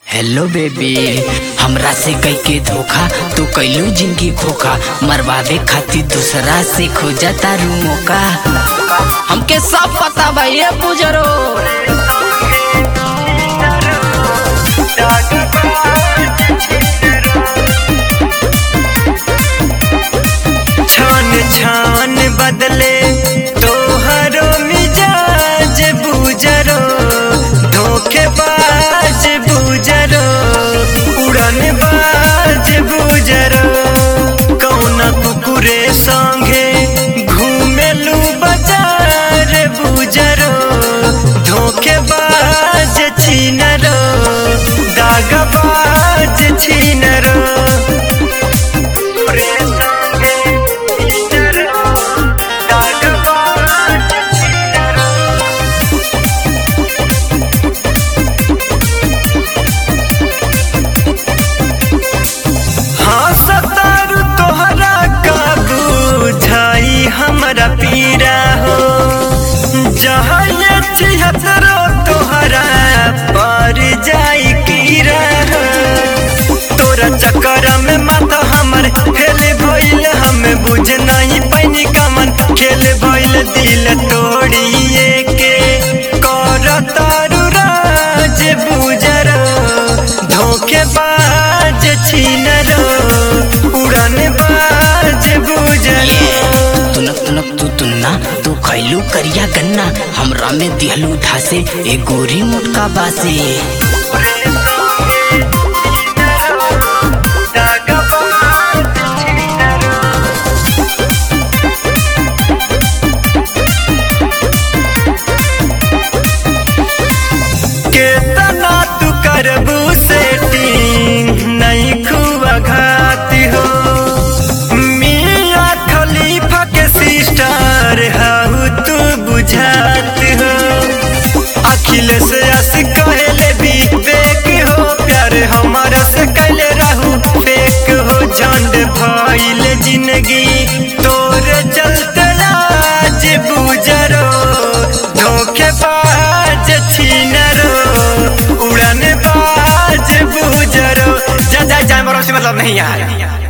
hello baby हमरा से कई के धोखा तू कैलू जिंदगी खोखा मरवावे खातिर दूसरा से खोजा तारू मौका हमके सब पता बा ये बुजरो छान छान बदले तोहरो मिजाज बुजरो धोखेबाज बुजरो उड़न बाज बुजरो कौना कुकुरे संगे घूमेलू बाजार बुजरो धोखेबाज छीनरो दागबाज छीनरो हाँ सतारू तोहरा का बुझाई हमरा पीरा हो जहाँ ये छिहत्तरो तोहरा पर जाई कीरा हो तोरा चक्कर में माता हमर खेल भइल हमें बुझ नहीं पैनी कमन खेल भइल दिल तोड़िए के कर तारू राज बुजरो धोखेबाज छीनरो उड़न बाज बुजरो तुनक तुनक तू तुन्ना तू खैलू करिया गन्ना हमरा में दिहलू धासे ए गोरी मोटका बासे केतना तू करबू सेटिंग नहीं खुआ घाती हो मिया खलीफा के सिस्टर हाउ तू बुझात हो अखिलेश अस कहले भी फेक हो प्यार हमारा से कहले रहू फेक हो झंड भइल जिंदगी तोर चलते आज बुजरो धोखेबाज छीनरो उड़न बाज बुजरो जा जा जा मरो से मतलब नहीं यार